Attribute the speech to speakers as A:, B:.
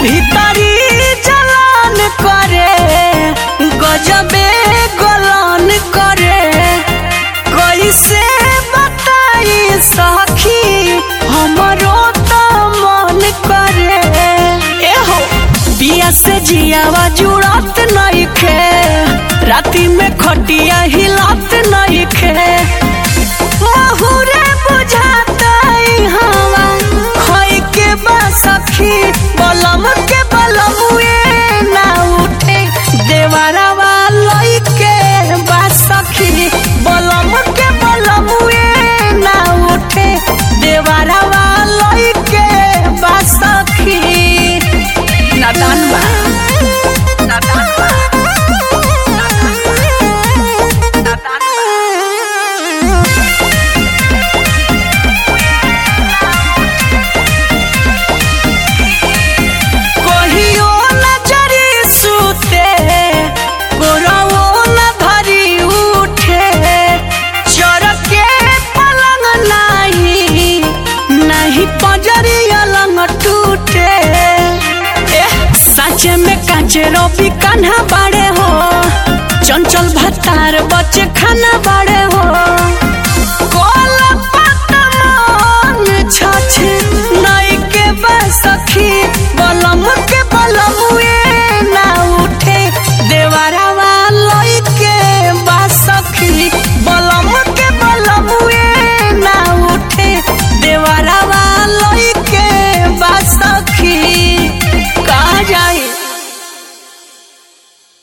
A: भीतरी जलन करे गजबे गलन करे कैसे बताई सखी हमरो त मन करे एहो बिया से जियावा जुड़त नइखे राती में खटिया हिलत नइखे महुरे बुझातई हवा खोई के बा सखी बलम के बलमुए ना उठे देवरवा लई के बा सखी बलम के बलमुए ना उठे देवरवा लई के बा सखी नादान बा नादान बा नादान बा नादान बा कहियो नजरी सुते गोरवो न धरी उठे चरके पलंग नाही नहीं पजरी अलंग टूटे एह साचे में काचे रोबी कान्हा बाड़े हो चंचल भत्तार बच्चे खाना बाड़े हो कोला पतमान छछ नई के बसखी